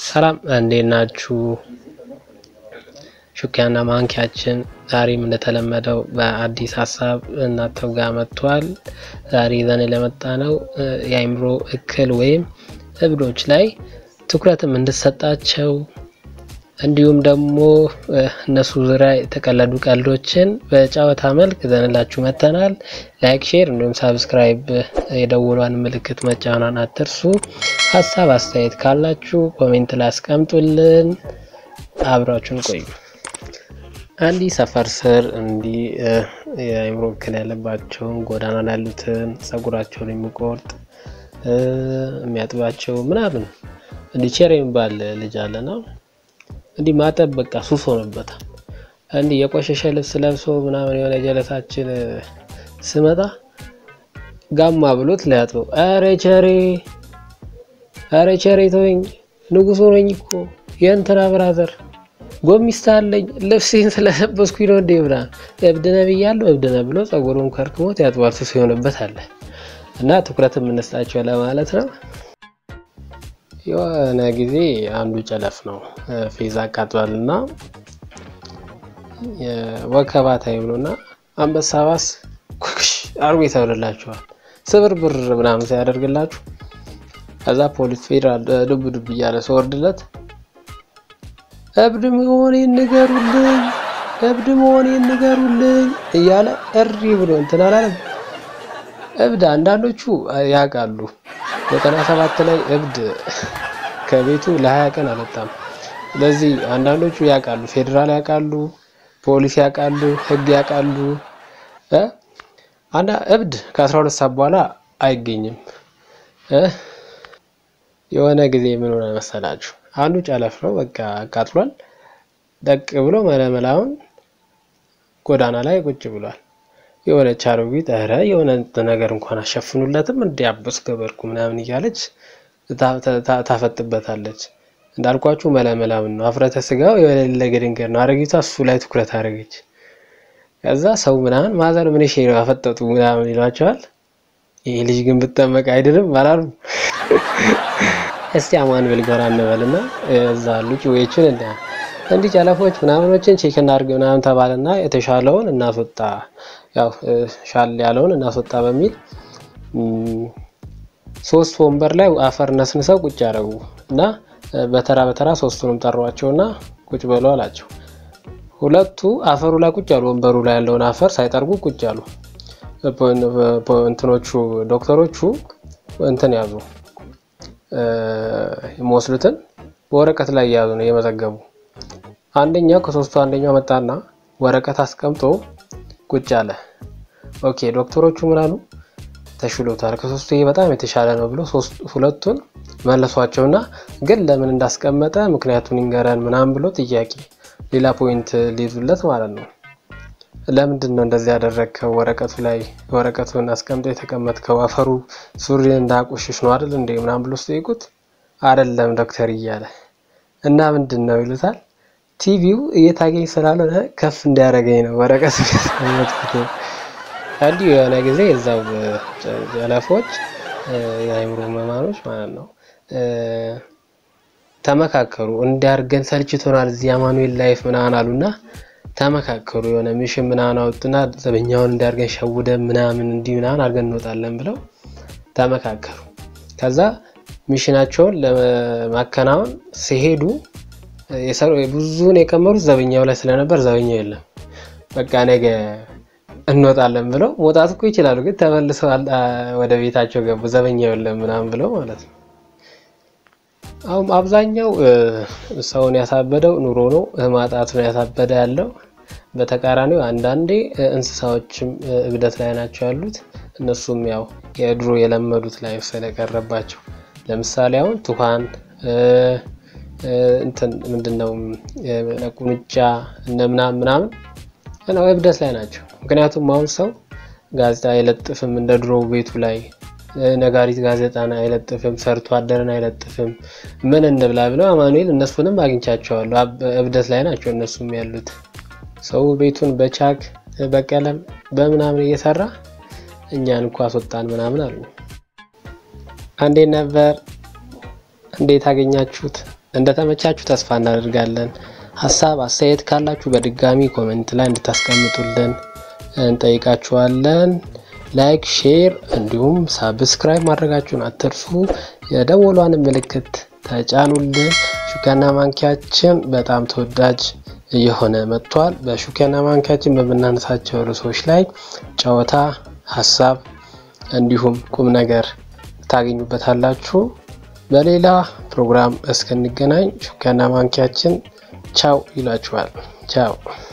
ሰላም እንዴት ናችሁ? ሹኪያና ማንኪያችን ዛሬም እንደተለመደው በአዲስ ሀሳብ እናንተው ጋር መጥቷል። ዛሬ ይዘን ለመጣ ነው የአእምሮ እክል ወይም እብዶች ላይ ትኩረትም እንድሰጣቸው እንዲሁም ደግሞ እነሱ ዙሪያ የተቀለዱ ቀልዶችን በጨዋታ መልክ ይዘንላችሁ መጥተናል። ላይክ፣ ሼር እንዲሁም ሳብስክራይብ የደውሏን ምልክት መጫኗን አትርሱ። ሀሳብ አስተያየት ካላችሁ ኮሜንት ላይ አስቀምጡልን። አብራችሁን ቆዩ። አንዲ ሰፈር ስር እንዲህ የአእምሮ እክል ያለባቸውን ጎዳና ላይ ያሉትን ጸጉራቸውን የሚቆርጥ የሚያጥባቸው ምናምን እንዲህ ቼር የሚባል ልጅ አለና እንዲህ ማጠብ በቃ ሱስ ሆነበታል። እንዲህ የቆሸሸ ልብስ ለብሶ ምናምን የሆነ ጀለሳችን ስመጣ ጋማ ብሎት ሊያጥበው፣ ኧረ ቸሬ ኧረ ቸሬ ተወኝ፣ ንጉሶ ነኝ እኮ የእንትና ብራዘር ጎሚስታ አለኝ ልብሴን ስለለበስኩኝ ነው እንዴ ብላ እብድነ ብያለሁ እብድነ ብሎ ጸጉሩን ከርክሞት ያጥባል። ሱስ የሆነበት አለ እና ትኩረት የምንስጣቸው ለማለት ነው። የሆነ ጊዜ አንዱ ጨለፍ ነው ፌዝ አቃጥሏል እና ወከባ ታይም ነው እና አንበሳ ባስ ኩክሽ አርጎ ይሰብርላችኋል። ስብርብር ምናምን ሲያደርግላችሁ ከዛ ፖሊስ ፌዴራል ዱብ ዱብ እያለ ሲወርድለት እብድ መሆኔን ንገሩልኝ፣ እብድ መሆኔን ንገሩልኝ እያለ እሪ ብሎ እንትን አላለም። እብድ አንዳንዶቹ ያውቃሉ። ዘጠና ሰባት ላይ እብድ ከቤቱ ለሀያ ቀን አልወጣም። ስለዚህ አንዳንዶቹ ያውቃሉ፣ ፌዴራል ያውቃሉ፣ ፖሊስ ያውቃሉ፣ ህግ ያውቃሉ። አንዳ እብድ ከአስራ ሁለት ሰዓት በኋላ አይገኝም። የሆነ ጊዜ ምን ሆነ መሰላችሁ? አንዱ ጨለፍ ነው በቃ አቃጥሏል። ደቅ ብሎ መለመላውን ጎዳና ላይ ቁጭ ብሏል። የሆነች አሮጊት ኧረ የሆነ ነገር እንኳን አሸፍኑለትም እንዲያበስ ገበርኩ ምናምን እያለች ታፈጥበታለች። እንዳልኳችሁ መለመላውን ነው አፍረተ ስጋው የሌለ ግድንገር ነው። አረጊቷ እሱ ላይ ትኩረት አደረገች። ከዛ ሰው ምናምን ማዘር ምን ሽ ነው አፈጠጡ ምናምን ይሏቸዋል። ይህ ልጅ ግን ብጠመቅ አይድንም አላሉ። እስቲ አማን ብል ጎራ እንበልና እዛ አሉ ጭዌዎችን እንደ እንዲህ ጨለፎች ምናምኖችን ቼክ እናድርግ ምናምን ተባለና የተሻለውን እናስወጣ ያው ሻል ያለውን እናስወጣ በሚል ሶስት ወንበር ላይ አፈር ነስንሰው ቁጭ ያደረጉ እና በተራ በተራ ሶስቱንም ጠሯቸውና ቁጭ በሉ አላቸው። ሁለቱ አፈሩ ላይ ቁጭ ያሉ፣ ወንበሩ ላይ ያለውን አፈር ሳይጠርጉ ቁጭ ያሉ። እንትኖቹ ዶክተሮቹ እንትን ያዙ የሚወስዱትን በወረቀት ላይ እያዙ ነው እየመዘገቡ። አንደኛው ከሶስቱ አንደኛው መጣና ወረቀት አስቀምጦ ቁጭ አለ። ኦኬ ዶክተሮቹ ምን አሉ? ተሽሎታል፣ ከሶስቱ ይሄ በጣም የተሻለ ነው ብሎ ሁለቱን መለሷቸውና ግን ለምን እንዳስቀመጠ ምክንያቱን ይንገረን ምናምን ብሎ ጥያቄ ሌላ ፖይንት ሊይዙለት ማለት ነው። ለምንድን ነው እንደዚህ ያደረግከው? ወረቀቱ ላይ ወረቀቱን አስቀምጦ የተቀመጥከው አፈሩ ሱሪ እንዳያቆሽሽ ነው አይደል እንዴ ምናምን ብሎ ሲጠይቁት አይደለም ዶክተር እያለ እና ምንድን ነው ይሉታል። ቲቪው እየታገኝ ስላልሆነ ከፍ እንዲያደርገኝ ነው ወረቀት ያስቀመጥኩት። እንዲሁ የሆነ ጊዜ እዛው ጨለፎች የአእምሮ መማኖች ማለት ነው ተመካከሩ። እንዲያርገን ሰልችቶናል እዚህ አማኑኤል ላይፍ ምናምን አሉና ተመካከሩ። የሆነ ሚሽን ምናምን አወጡና ዘበኛውን እንዲያርገን ሸውደን ምናምን እንዲህ ምናምን አድርገን እንወጣለን ብለው ተመካከሩ። ከዛ ሚሽናቸውን ለማከናወን ሲሄዱ ብዙውን የቀመሩት ዘበኛው ላይ ስለነበር ዘበኛው የለም። በቃ ነገ እንወጣለን ብለው መውጣት እኮ ይችላሉ፣ ግን ተመልሰው ወደ ቤታቸው ገቡ። ዘበኛው የለም ምናምን ብለው ማለት ነው። አሁን አብዛኛው ሰውን ያሳበደው ኑሮ ነው፣ ማጣት ነው ያሳበደ ያለው። በተቃራኒው አንዳንዴ እንስሳዎችም እብደት ላይ ናቸው ያሉት። እነሱም ያው የድሮ የለመዱት ላይፍ ስለቀረባቸው ለምሳሌ አሁን ቱፋን እንትን ምንድን ነው ቁንጫ እነ ምናምን ምናምን ነው እብደት ላይ ናቸው። ምክንያቱም አሁን ሰው ጋዜጣ አይለጥፍም እንደ ድሮ ቤቱ ላይ ነጋሪት ጋዜጣን አይለጥፍም፣ ሰርቶ አደርን አይለጥፍም። ምን እንብላ ብለው አማኑኤል እነሱንም አግኝቻቸዋለሁ። እብደት ላይ ናቸው እነሱም ያሉት። ሰው ቤቱን በቻክ በቀለም በምናምን እየሰራ እኛን እኮ አስወጣን ምናምን አሉ። እንዴት ነበር? እንዴት አገኛችሁት? እንደተመቻችሁ ተስፋ እናደርጋለን። ሀሳብ አስተያየት ካላችሁ በድጋሚ ኮሜንት ላይ እንድታስቀምጡልን እንጠይቃችኋለን። ላይክ፣ ሼር እንዲሁም ሳብስክራይብ ማድረጋችሁን አትርሱ። የደወሏን ምልክት ተጫኑልን። ሹኪያና ማንኪያችን በጣም ተወዳጅ እየሆነ መጥቷል። በሹኪያና ማንኪያችን በምናነሳቸው ርዕሶች ላይ ጨዋታ፣ ሀሳብ እንዲሁም ቁም ነገር ታገኙበታላችሁ። በሌላ ፕሮግራም እስክንገናኝ ሹኪያና ማንኪያችን ቻው ይላችኋል። ቻው